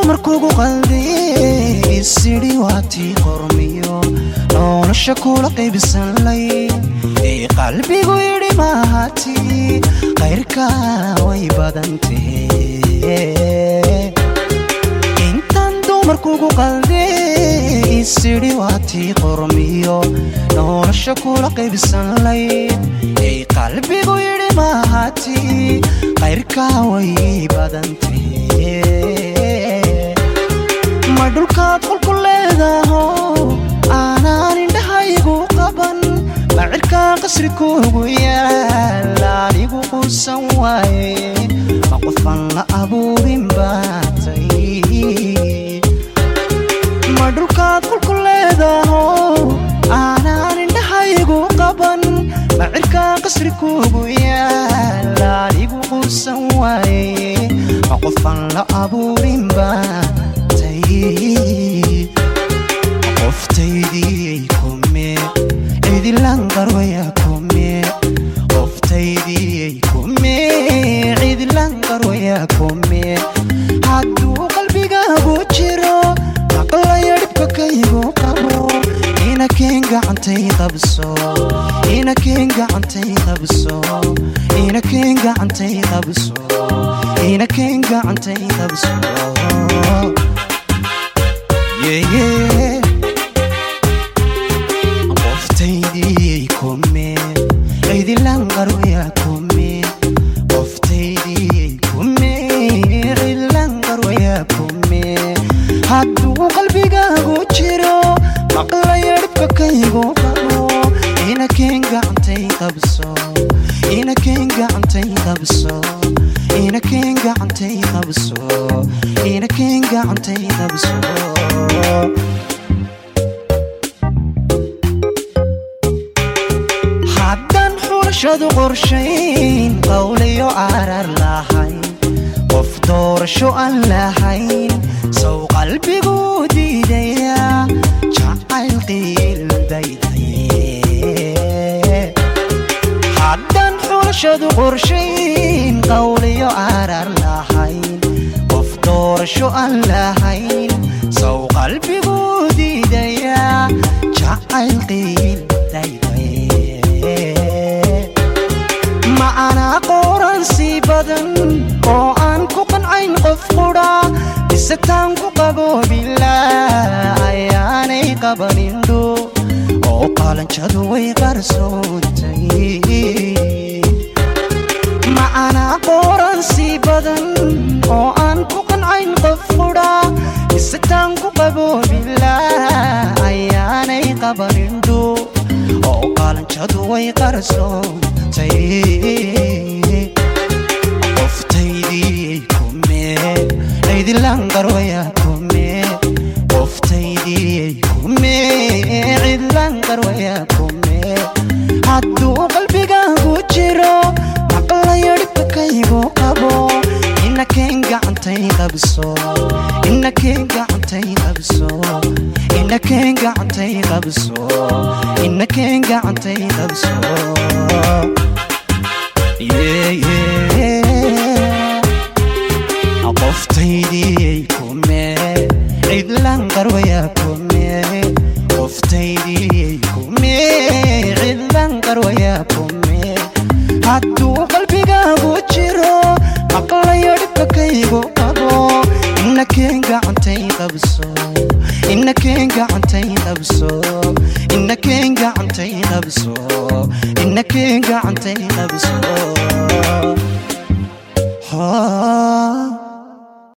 dumarkugu qalday isidhi waatii qormiyo nolosha kula qaybsanlay ee qalbigu yidhi maahati qayrka way badantee intaan dumarkugu qalday isidhi waatii qormiyo nolosha kula qaybsanlay ee qalbigu yidhi maahati qayrka way badantee ma dhulkaad qolku leedaho aanaan indhahaygu qaban ma cirkaa qasri kuugu yaal anigu quusan waaye ma qofan la abuurin baatay ma dhulkaad qolku leedaho aanaan indhahaygu qaban ma cirkaa qasri kuugu yaal anigu quusan waaye ma qofan la abuurin baatay qoftaydii kume cidilan qarwaya kume qoftaydii kume cidilan qarwaya kume hadduu qalbigaagu jiro maqlaya dhibka kaygu qabo inakeen gacantay qabso inakeen gacantay qabso inakeen gacantay qabso inakeen gacantay qabso yeah. qoftaydii kume cidilan qarwaya kume qoftaydii kume cidilan qarwaya kume hadduu qalbigaagu jiro maqlaya dhibka kaygu qabo inakeen gacantay qabso inakeen gacantay qabso inakeen gacantay qabso inakeen gacantay qabso haddaan xulashadu qorshayn qawliyo arar lahayn qof doorasho aan lahayn sow qalbigu diidaya jacayl qiildaydaye haddaan xulashadu qorshayn qawliyo arar lahayn qof doorasho aan lahayn sow qalbigu diidaya jacayl qiildaydaye ma anaa qooransi badan oo aan ku qancayn qof qudha bisetaan ku qaboobilaa ayaanay qabanindho oo qaalanjadu way qarsoontay ma anaa qooransi badan oo aan ku qancayn qof qudha bisetaan ku qaboobilaa ayaanay qabanindho oo qaalanjadu way qarsoontay qoftaydii kume cidilan qarwaya kume qoftaydii kume cidilan qarwaya kume hadduu qalbigaagu jiro maqlaya dhibka kaygu qabo inakeen gacantay qabso inakeen gacantay qabso inakeen gacantay qabso inakeen gacantay qabso Yeah, yeah. qoftaydii kume cidlan qarwaya kume qoftaydii kume cidlan qarwaya kume hadduu qalbigaagu jiro maqlayo dhibka kaygu qabo inakeen gacantay qabso inakeen gacantay qabso inakeen gacantay qabso inakeen gacantay qabso